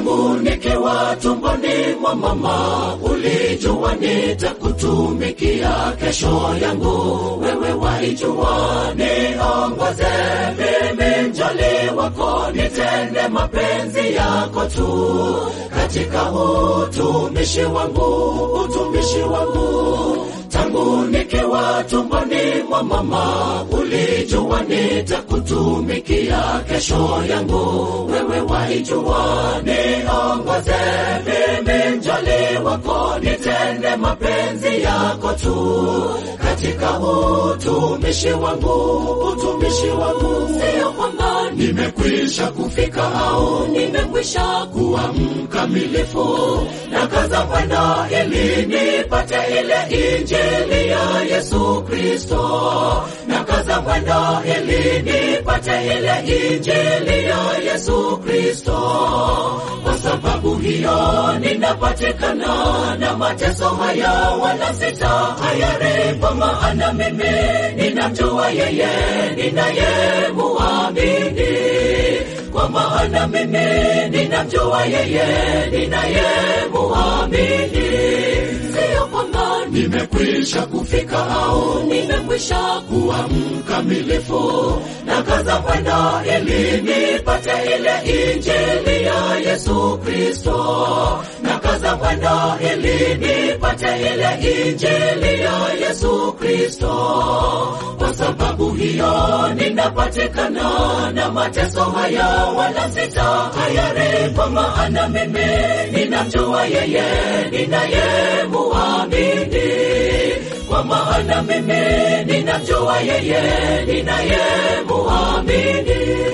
tangu nikiwa tumboni mwa mama, ulijua nitakutumikia kesho yangu, wewe waijua, niongoze mimi mjoli wako, nitende mapenzi yako tu katika utumishi wangu, utumishi wangu tangu nikiwa tumboni mwa mama, ulijua nitakutumikia kesho yangu, wewe waijua, niongoze mimi mjoli wako, nitende mapenzi yako tu katika utumishi wangu, utumishi wangu, sio kwamba nimekwisha kufika au nimekwisha kuwa mkamilifu, na kaza mwendo ili nipate ile injili ya Yesu Kristo, na kaza mwendo ili nipate ile injili ya Yesu Kristo. Kwa sababu hiyo ninapatikana na mateso haya, wala sita hayaribu, maana mimi ninamjua yeye ninayemuamini kwa maana mimi ninamjua yeye ninayemuamini, sio kwamba nimekwisha kufika au nimekwisha kuwa mkamilifu, na kaza mwendo ili nipate ile injili ya Yesu Kristo, na kaza mwendo ili nipate ile injili ya Yesu Kristo. Kwa sababu hiyo ninapatikana na mateso haya, wala sita hayaribu, maana mimi ninamjua yeye ninayemuamini, kwa maana mimi ninamjua yeye ninayemuamini.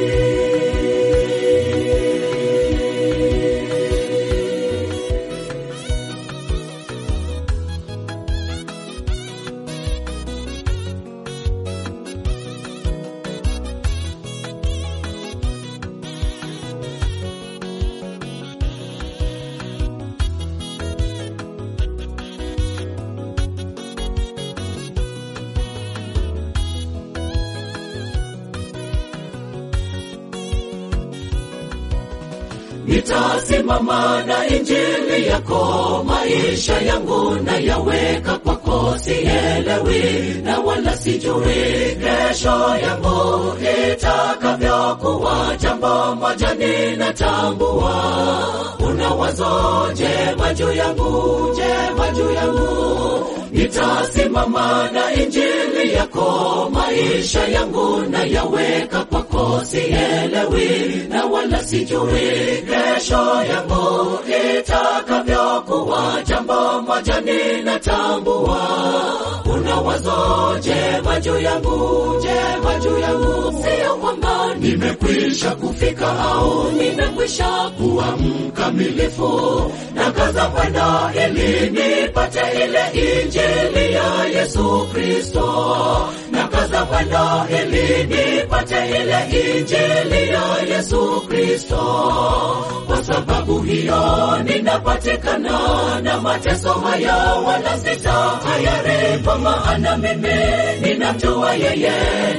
Nitasimama na injili yako, maisha yangu na yaweka kwako, sielewi na wala sijui kesho yangu itakavyokuwa. Jambo moja ninatambua, una wazo jema juu yangu, jema juu yangu. Nitasimama na injili yako, maisha yangu na yaweka kwako, sielewi na wala sijui kesho yangu itakavyokuwa. Jambo moja ninatambua, una wazo jema juu yangu, jema juu yangu, sio kwamba nimekwisha kufika au nimekwisha kuwa mkamilifu, na kaza mwendo ili nipate ile injili ya Yesu Kristo, na kaza mwendo ili nipate ile injili ya Yesu Kristo. Kwa sababu hiyo ninapatikana na mateso haya, wala sita hayaribu, maana mimi ninamjua yeye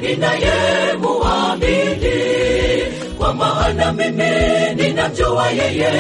ninayemuamini, kwa maana mimi ninamjua yeye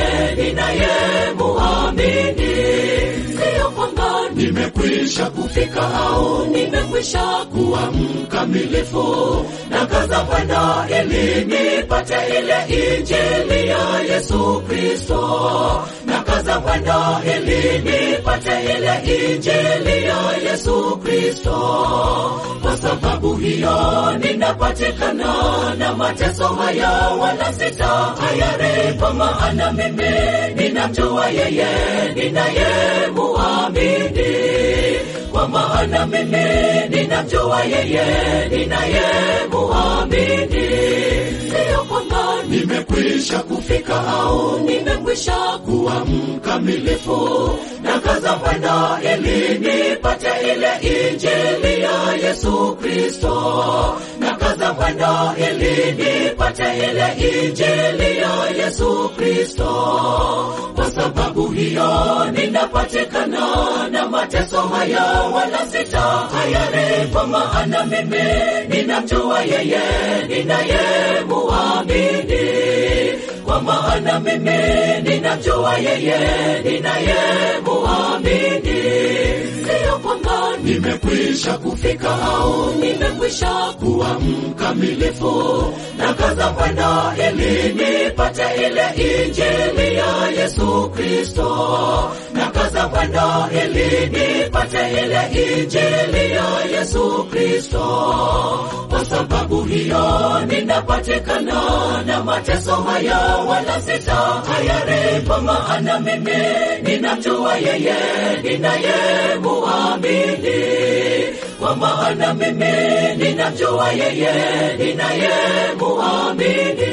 ninayemuamini, sio kwamba nimekwisha kufika au nimekwisha kuwa mkamilifu, na kaza mwendo ili nipate ile injili ya Yesu Kristo, na kaza mwendo ili nipate ile injili ya Yesu Kristo. Kwa sababu hiyo ninapatikana na mateso haya, wala sita hayaribu, maana mimi ninamjua yeye ninayemuamini, kwa maana mimi ninamjua yeye ninayemuamini, sio kwamba nimekwisha kufika au nimekwisha kuwa mkamilifu, na kaza mwendo ili nipate ile injili ya Yesu Kristo, na kaza mwendo ili nipate ile injili ya Yesu Kristo. Kwa sababu hiyo ninapatikana na mateso haya, wala sita hayaribu, maana mimi ninamjua yeye ninayemuamini kwa maana mimi ninamjua yeye ninayemuamini. Siyo kwamba nimekwisha kufika au nimekwisha kuwa mkamilifu, na kaza mwendo ili nipate ile injili ya Yesu Kristo, na kaza mwendo ili nipate ile injili ya Yesu Kristo. Kwa sababu hiyo ninapatikana na mateso haya, wala sitahayari, kwa maana mimi ninamjua yeye ninayemuamini, kwa maana mimi ninamjua yeye ninayemuamini.